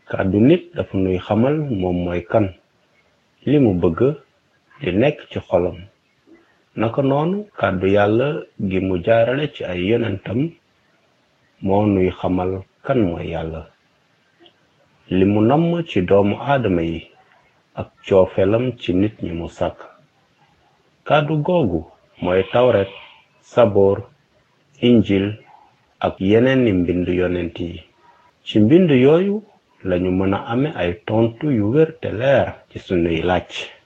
kàddu nit dafa nuy xamal moom mooy kan li mu bëgg di nekk ci xolam naka noonu kàddu yàlla gi mu jaarale ci ay yonentam moo nuy xamal kan mooy yàlla li mu namm ci doomu aadama yi ak coofelam ci nit ñi mu sàkk kàddu googu mooy tawret saboor injil ak yeneen ni mbind yonent yi ci mbind yooyu lañu mën a ame ay tontu yu wér te leer ci sunuy laaj